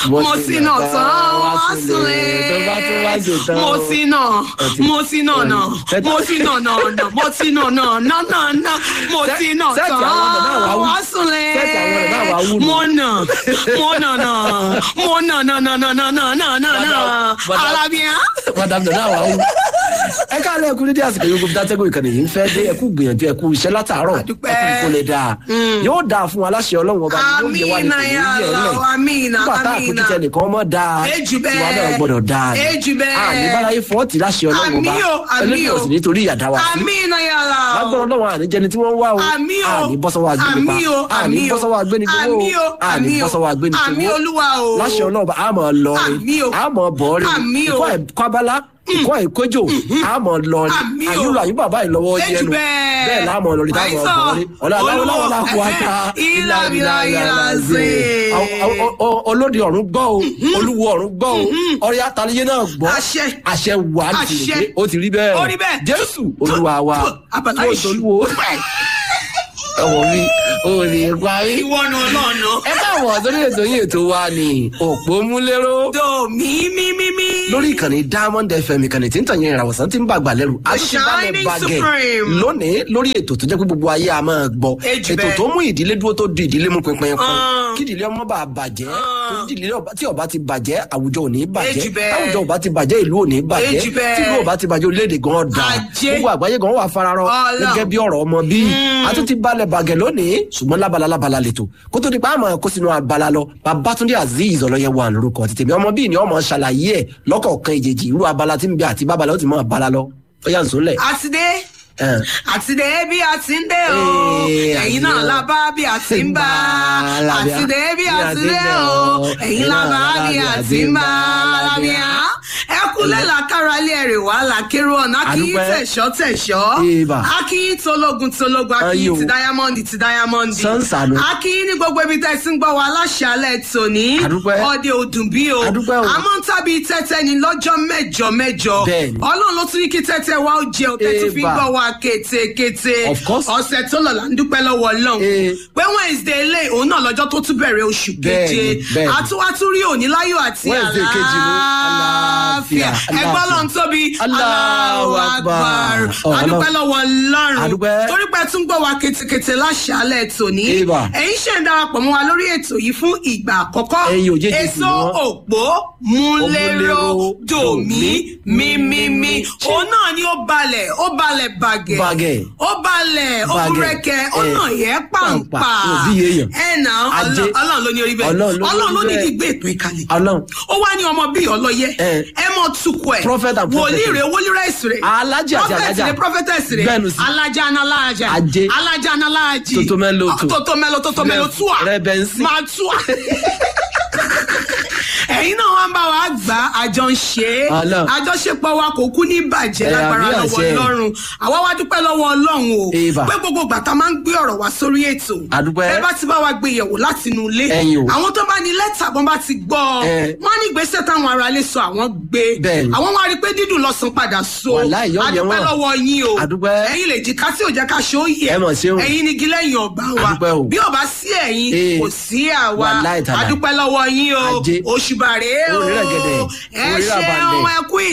mo sì nà tán wá súnlé tó bá tún wá ṣe tán mo sì nà mo sì nà nà mo sì nà nà nà mo sì nà nà nà nà nà mo sì nà Sẹ́ẹ̀tì tán àwọn ọ̀nà náà wá wú. wá súnlé Sẹ́ẹ̀tì àwọn ọ̀nà náà wá wú ni. mo nà mo nà nà mo nà nà nà nà nà nà nà nà nà Madam- alábíà. madam nana wa wú. ẹ káàlẹ́ ẹkú nídìí àsìkò yóò gbọ́dọ̀ tẹ́gùn ìkànnì yìí ń fẹ́ dé ẹkú gbìyànjú ẹkú iṣẹ́ látàárọ̀ Àdúpẹ́. ẹkú kó lè dáa yóò dáa fún aláṣẹ ọlọ́run ọba yóò yẹ wá ní Amina ya kò ní yẹ ẹ Allah, amina, nígbà tá amina. àpótí nìkan mọ́ dáa Ejù bẹ́ẹ̀. tiwa náà gbọ́dọ̀ dáa ni. Ejù bẹ́ẹ̀. àní báláyé fọ́ọ̀tì láṣẹ ọlọ́run ọba Àmì o, àmì ẹlẹ́yìn o. ọ̀sìn nítorí ìyàdá wa sí Amina ya Allah. lágbọ́n ọlọ́run àníjẹni tí wọ́n ń wá o Àmì o. àní bọ́sọ́wọ́ agbénipa Àmì o, àní àmì o. bọ́sọ́wọ́ agbénigbowó Àmì o, àní àmì o. bọ́sọ́wọ́ agbénigbowó Àmì Olúwa o. láṣẹ ọlọ́run a máa lọ Àmì o. rin a máa bọ̀ rin Àmì o. ìkọ́ ẹ̀kọ́ abala ìkọ́ ìkójò a máa lọ rin Àmì o. àyùrọ̀ àyù bàbá ìlọ́wọ́ Ejù yẹnu bẹ́ẹ̀. bẹ́ẹ̀ láàmú ọlọ́rin táwọn Àìsàn. ọ̀bọ̀ rin ọ̀la aláwọ̀ láwọ̀ kó ata Ilá ilá ilá ṣe. olóde ọ̀run gbọ́ o olúwo ọ̀run gbọ́ o ọ̀rẹ́ àtàlẹ́yẹ náà gbọ́ Àṣẹ. àṣẹ wà á ti Àṣẹ. lè ó ti rí bẹ́ẹ̀ Ó rí bẹ́ẹ̀. jésù olúwa wa Abala tó ìṣù. tolúwo ọmọ mi ò ní parí Ìwọ ni ọlọ́ọ̀nà. ẹ káàbọ̀ sórí ètò yìí ètò wa ni òpó múlẹ́rọ́ Do mí mí mí mí. lórí ìkànnì diamond fm ìkànnì tí ń tàn yẹn ìràwọ̀sán tí ń bàgbà lẹ́rù àtúntìbálẹ̀ Shining bàgẹ́ Supreme. lónìí lórí ètò tó jẹ́ pé gbogbo ayé a máa gbọ́ Ejù ètò bẹ́ẹ̀. tó mú ìdílé dúró tó di ìdílé mú pinpin kan Ah. kí ìdílé ọmọ bá bàjẹ́ Ah. torí ìdílé ọba- tí ọba ti bàjẹ́ àwùjọ ò ní bàjẹ́ Ejù bẹ́ẹ̀. táwùjọ ọba ti bàjẹ́ ìlú ò ní bàjẹ́ Ejù bẹ́ẹ̀. tí ìlú ọba ti bàjẹ́ orílẹ̀-èdè gan da Ajé. gbogbo àgbáyé gan wà fararọ Ọlọ́run. gẹ́gẹ́ bí ọ̀rọ̀ ọmọ bíi a tún ti balẹ̀ bàgẹ́ lónìí ṣùgbọ́n lábala lábala lètò kó tó di pa àmọ́ kó sínú abala lọ babatunde azeez ọlọ́yẹ wà lórúkọ tètè mi ọmọ bíi ni ọmọ ṣàlàyé ẹ̀ lọ́kọ̀ọ̀kan ìjèjì irú abala tí ń bẹ àti bábala ó ti mọ abala lọ ó yà ń sólẹ̀. Àtidé. ẹ̀. Àtidé bí a ti ń dé o. Ee, Ẹ̀yin náà àtidé. la bá bí a ti ń bá. Àtidé bí a ti dé o. Ẹ̀yin la bá bí a ti ń bá. Lábíà. Ẹ kúlẹ̀ làkàrà ilé ẹ̀rẹ̀ wá làkèrò ọ̀nà kí Àdúpẹ́. tẹ̀ṣọ́ tẹ̀ṣọ́. Ìbà. Akí tológun tológun akí Ayò. ti dáyámọ́ndì ti dáyámọ́ndì. Sánsànù. Akí ní gbogbo ibi tẹ́ sí ń gbọ́ wa aláṣàlẹ̀ tòní. Àdúpẹ́. Ọdẹ òdùn bí o. Àdúpẹ́ o. Àmọ́ ń tàbí tẹ́tẹ́ ni lọ́jọ́ mẹ́jọ mẹ́jọ. Bẹ́ẹ̀ni. Ọlọ́run ló tún ní kí tẹ́tẹ́ wa ó jẹun tẹ́tí fi ń Ìbà. gbọ́ wa kétékété. Of course. ọ̀sẹ̀ tó lọ là ń dúpẹ́ lọ́wọ́ ọlọ́run. Eh. pé wednesday lé òun náà lọ́jọ́ tó tún bẹ̀rẹ̀ oṣù Bẹ́ẹ̀ni, keje. bẹ́ẹ̀ni. àtúwátú rí òní láyọ̀ àti Wednesday kejì ló. àlàáfíà. Àlàáfíà, ẹgbẹ́ àlàáfíà. ọlọ́run tóbi. Allahu Akbar. Ọ̀, adúpẹ́ Ọlọ́run. lọ́wọ́ ọlọ́run. Adúpẹ́. torí pé tún gbọ́ wa kétékété láṣàálẹ̀ tòní. Ìbà. ẹ̀yin ṣe ń darapọ̀ mọ́ wa lórí ètò yìí fún ìgbà àkọ́kọ́. Ẹ̀yin ò jẹ́jẹ́ sí èso ni wọ́n. òpó múlẹ́rọ́ Òmúléró, dòmí mímímí. òun náà ni ó balẹ̀ ó balẹ̀ bàgẹ̀. Bàgẹ̀. ó balẹ̀ ó Bàgẹ̀. búrẹ́kẹ́ ó Eh, nà yẹ pàǹpà. pàǹpà. Ó bí èèyàn. ẹ nà Ajé. ọlọ́run ló ní orí bẹ́ẹ̀ Ọlọ́run ló ní ọlọ́run ló orí ní bẹ́ẹ̀. kí gbé ètò ìkàlẹ̀ ọlọ́run ó wá ní ọmọ bíi ọlọ́yẹ Eh. ẹ mọ tukọ̀ ẹ̀ Prophet and wòlíì prophetess. rẹ̀ wòlíì rẹ̀ sì rẹ̀ Alájì àti Prophet alájà. rẹ̀ prophetess rẹ̀ Bẹ́ẹ̀ni sí. alájà análájà Ajé. alájà análájì Totomelo to. totomelo totomelo Rẹ- tua Rẹbẹnsí. máa tua ẹ̀yin náà wọ́n bá wa gbà àjọ ń ṣe é Ọlọ́run. àjọṣepọ̀ wa kò kú ní bàjẹ́ Ẹ, lágbára àmì lọ́wọ́ àṣẹ. ọlọ́run àwa wá dúpẹ́ lọ́wọ́ ọlọ́run o Ìbà. pé gbogbo ìgbà tá a máa ń gbé ọ̀rọ̀ wá sórí ètò Àdúpẹ́. ẹ bá ti bá wa gbé yẹ̀wò láti inú ilé Ẹ̀yin o. àwọn tó bá ní lẹ́tà bọ́n bá ti gbọ́ ọ Ẹ. wọ́n á ní ìgbésẹ̀ táwọn ará ilé sọ àwọn gbé Bẹ́ẹ̀ni. àwọn wá rí i pé dídùn lọ́sàn padà so Wàláhì, yóò yẹ adúpẹ́ wọ́n. lọ́wọ́ yín o Àdúpẹ́. ẹ̀yin lè jìká tí ò jẹ́ ká ṣe ó yẹ Ẹ mọ̀ ṣeun. ẹ̀yin ni igi lẹ́yìn ọgbà wa Àdúpẹ́ o. bí ò bá sí ẹ̀yin Ee. kò sí àwa Wàláhì tàláhì. adúpẹ́ lọ́wọ́ yín o Ajé. òṣùbàrè o Orí rẹ̀gẹ̀dẹ̀. ẹ Orí ṣe ràbàndẹ̀. ohun ẹkú